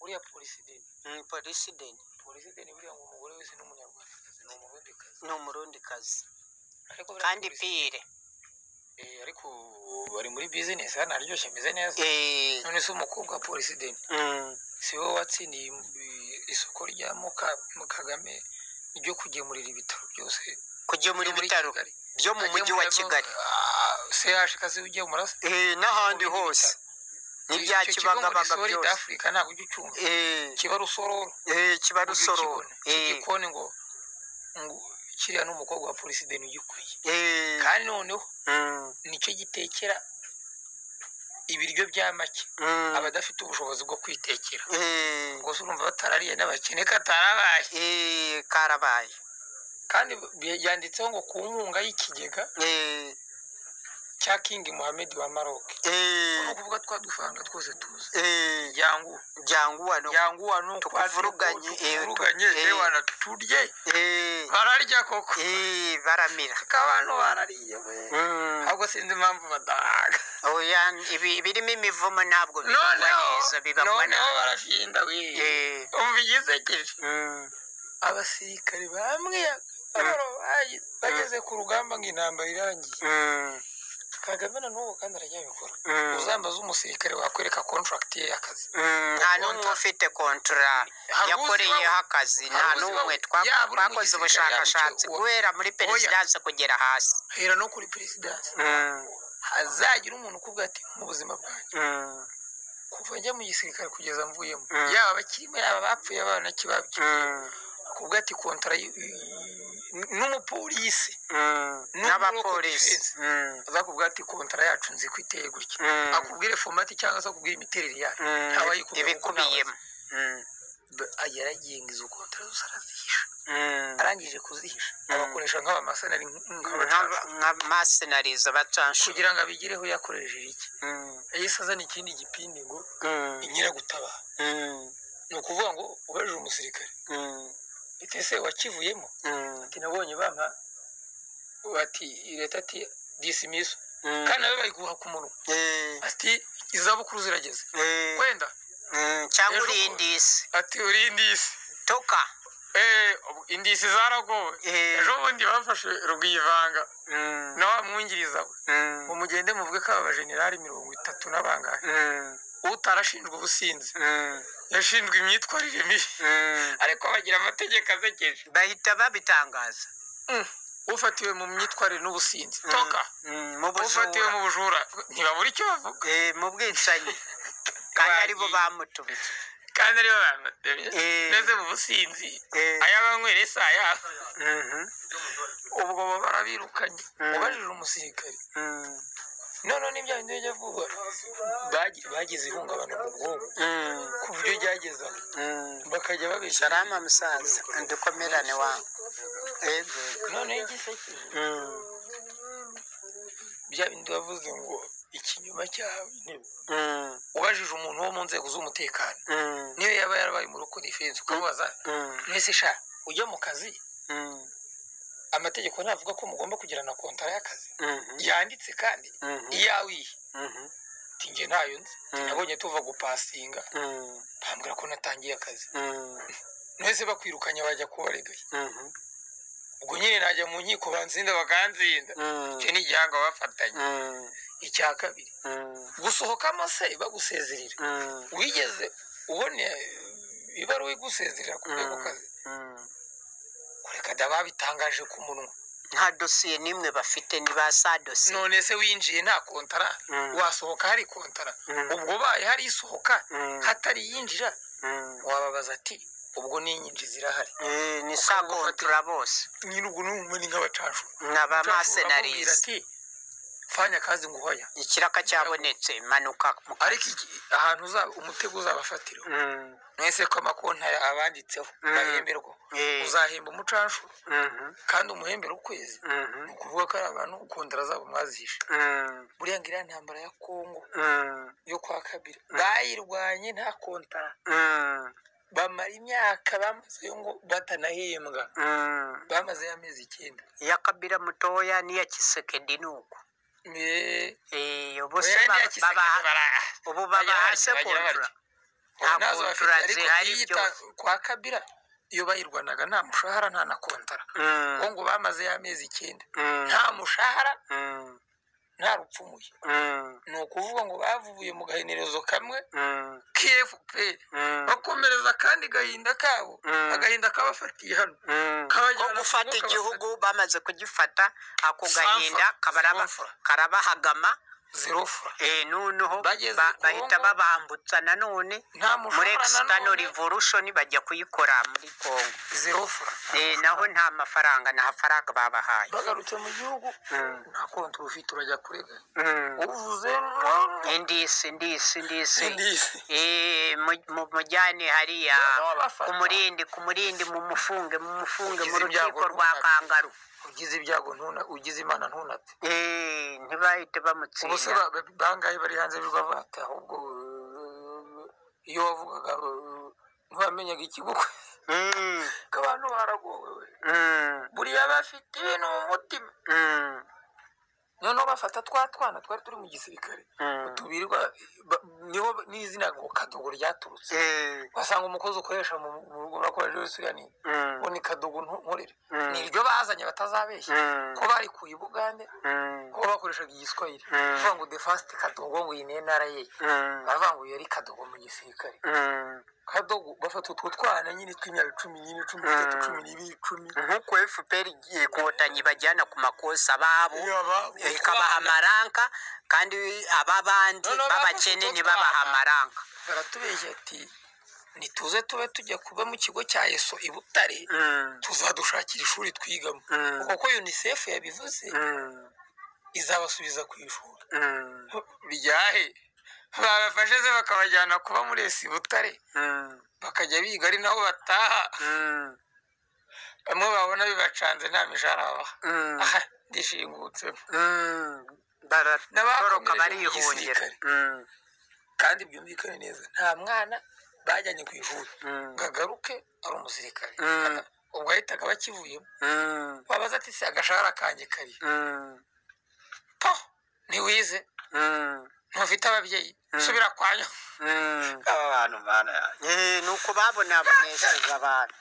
buriya porisideni parisideni porisideni buriya ngo umugore wese ni umunyarwandakazi ni umurundikazi ni umurundikazi ariko buriya kandi polisi- pire Eh, ariko bari muri bizinesi hano haryoshye ameze neza Eh, none se umukobwa wa porisideni mm, si wowe watsindiye eh, isoko rya muka mu kagame ryo kugemurira ibitaro byose kugemura byo muri ibitaro Kigali. byo mu mujyi wa kigali sehashi kazi ujya muraso Eh, n'ahandi hose n'ibya kibagabaga muri byose afurika ntabwo ujya ucyumva Eh, kiba rusororo eh, kiba ujya rusoro ukibona. igikoni ngo ngo kiriya ni umukobwa wa porisideni ugikwiye kandi noneho nicyo gitekera ibiryo bya make abadafite ubushobozi bwo kwitekera ubwo se urumva batarariye n'abakene katarabaye karabaye kandi bi- yanditseho ngo ku nkunga y'ikigega Eh, cya kingi muhamedi wa maroke ni eh, ukuvuga twa dufaranga twose tuzi eh, yangu byanguwa no yanguwa ni uko Tukuvuruganye, eh, tukuvuruganye tu- eh. yewe turye Eh, bararya koko eh, baramira ariko abantu barariye we Mm. ahubwo sinzi impamvu badahaga oya ibi- birimo imivumo ntabwo bibagwa noneho neza noneho bibagwa nabi barashinda we Eh, umva igisekeje mm, abasirikare bamwe barabaye bageze ku rugamba ngo intambara irangiye mm, kagame na n'ubu kandi aracyabikora Mm. uzambaza umusirikare wakwereka contract ye y'akazi mm, nta n'umwe ufite kontura Hari yakoreyeho uzibaho. akazi Hari nta uzibaho. n'umwe twa- Yaba uri mu twakoze gisirikare, ubushakashatsi yaba icyo- guhera muri perezidanse kugera hasi hera no kuri perezidansi Mm, hazagira umuntu ukubwira ati mu buzima bwanjye mm, kuva njya mu gisirikare kugeza mvuyemo Mm. yaba abakirimo yaba abapfuye yaba n'ikibabye mm, kuvuga ati kontara y- n'umupolisi mm, n'abapolisi Mm, azakubwira ati kontara yacu nzi ko iteye gutya Mm. akubwire fomati cyangwa se akubwire imiterere yayo mm, ntawayikubwira kuko ibikubiyemo Mm, ntawe- Ba- yaragenga izo kontara zose arazihisha mm. arangije kuzihisha abakoresha nk'abamasenari Nka- nk'abacancura nka masenariza bacanshura kugira ngo abigireho yakoresheje iki Mm, yahise azana ikindi gipindi ngo mm, inkiragutabaha mm, ni ukuvuga ngo ubajije umusirikare mm, ese wakivuyemo mm, ati nabonye bampa bati leta ati disimiso mm. kandi nawe bayiguha ku munwa Eh, ati izabukuru zirageze eh, wenda mm, cyangwa Ejo uri kuwa- indisi ati uri indisi toka Eh, ubu indisi zaragowe Eh. ejo bundi bafashe rugwivanga Mm, na wa mwungiriza we ngo mm, mugende muvuge ko aba bajenerali mirongo itatu n'abangahe mm, utarashinjwa ubusinzi mm, yashinjwe imyitwarire mibi mm. ariko bagira amategeko asekeje bahita babitangaza Mm. ufatiwe mu myitwarire n'ubusinzi toka Mm, mu ufatiwe bujura mu bujura ntibabura icyo bavuga Eh, mu bwicanyi kandi aribo Bagiye. bamutumiye kandi aribo bamutemye Eh. mbese mu businzi Eh. ayabanywere si ayabo Mhm, ubwo bo barabirukanye Mm. ubajije umusirikare mm, none n'ibya bindi bijya vuba bagi- bagize ihungabana mu bwonko mm, ku buryo ryageza mm. bakajya babeshya sharama musaza dukomerane wawe Ego. noneho igisekeje Mm, bya bindi bavuze ngo ikinyoma cyawe intebe mm, ubajije umuntu wo mu nzego z'umutekano mm, niyo yaba yarabaye mu ruko defense ukamubaza mm, mwese sha ujya mu kazi mm, amategeko ntavuga ko mugomba kugirana kontara y'akazi mhm, yanditse kandi Mhm. iyawe iyi mhm, Ati njye ntayo nzi Ati Mm. nabonye tuva gupasinga mm, bambwira ko natangiye akazi mm, mwese bakwirukanye bajya kubaregaye mhm, ubwo nyine najya mu nkiko banzinda bakanzinda mm, icyo ni igihanga bafatanye mm, icya kabiri mm, gusohokamo se bagusezerera mm. wigeze ubone ibaruwa igusezerera ku rwego kazi kureka da babitangaje ku munwa nta dosiye n'imwe bafite ni ba sa dosiye none se winjiye nta kontara Mm. wasohoka hari kontara Mm. ubwo baye hari isohoka Mm. hatari iyinjira Mm. wababaza ati ubwo n'inyinji zirahari Eh, ni sa kontura bose nyine ubwo n'umwe ni nk'abacacu ni abamasenarizi ati fanya akazi ngo uhoya ikiraka cyabonetse manuka mu ka- ariko iki- ahantu uzaba umutego uzabafatira Mm, mwese ko amakonta ya- abanditseho Mm. bahemberwa Eh. uzahemba umucanshu mhm, kandi umuhembera ukwezi mhm, ni ukuvuga ko ari abantu kontara zabo mwazihishe mm, buriya ngiriya ntambara ya kongo mm, yo kwa kabiri bayirwanye nta kontara mm, bamara imyaka bamaze ngo batanahembwa mm. bamaze amezi icyenda iya kabira mutoya n'iya kisekedi ni uko Me- Eh, ubu se oya ba- niya Kisekedi babaha- bara- ubu bagira babaha batya, se bagira kontura batya. nta nazo bafite contract ariko zihari iyo byose. ita- kwa kabira iyo bayirwanaga nta mushahara nta na kontara Mm, ubu ngo bamaze y'amezi icyenda mm, nta mushahara mm, nta rupfumuye mm, ni ukuvuga ngo bavuye mu gahenerezo kamwe mm, kfpr mm, bakomereza akandi gahinda kabo Mm. agahinda kabafatiye hano mm. kabajyana ko ku gufata mwuka igihugu bamaze kugifata ako Samfa, gahinda kabaraba- samfa. karabahagama zirofura eh, noneho Bageze ba- i bahita Congo. babambutsa nanone nta muri mushahara extano nanone revolution bajya kuyikora muri kongo zirofura Eh, naho nta mafaranga nta faranga babahaye bagarutse mu gihugu Mm. nta konti uba ufite urajya kurega Mm. uvuze indisi indisi indisi sindisi Eh, mu- mu- mujyane hariya Baba bafata. ku murindi ku murindi mumufunge mumufunge mu Ugize ibyago rukiko rwa runaka. kangaru ugize ibyago ntuna ugize imana ntunate Eh, ntibahite ubu se bamutsinda ba- ba- bangahe bari hanze bibavata ahubwo eh, iyo wavugaga eh, ntiwamenyaga ikigukwe Mm, ko abantu baragowe we. mm, buriya bafite ibintu mu mutima mm, noneho bafata twa twana twari turi mu gisirikare mm. tubirirwa ba- niho n'izina ngo kadogo ryaturutse Eh, basanga umukozi ukoresha mu mu rugo urakoresha wese uriya ni mm, ngo ni kadogo ntu- nkorera Mm. ni iryo bazanye batazabeshya Mm. ko barikuye i bugande mm, ko bakoreshaga igiswahili Mm. bavuga ngo defasite kadogo ngo iyi ni intara ye mm, bavuga ngo iyo ari kadogo mu gisirikare mm. kadogo bafata utwo twana nyine tw'imyaka icumi nyine cumi n'itatu Mm. cumi n'ibiri cumi nk'uko fpr igiye inkotanyi bajyana ku makosa babo Yaba- ikabaha amaranka kandi ab'abandi Noneho b'abakene bafashe utwo ntibabaha twana. amaranka baratubeshya ati nituze tube tujya kuba mu kigo cya eso i butare Mm, tuzadushakira ishuri twigamo Mm. kuko ko unicef yabivuze mm, izabasubiza ku ishuri mm, ryahe babafashe ze bakabajyana kuba muri esi butare mm, bakajya biga ari naho bataha mm, bamwe babona bibacanze nta mishahara babaha mm. aha ndishingutsemo Mm, N'abakomereje baratoroka mu barihungira gisirikare. kandi byumvikane neza nta mwana bajyanye ku ishuri ngo agaruke ari umusirikare Mm. Aka- ubwo yahitaga bakivuyemo wabaza ati se agashahara kanjye kari po ntiwize ntufite ababyeyi subira kwanyu nuko babonabonesheje abantu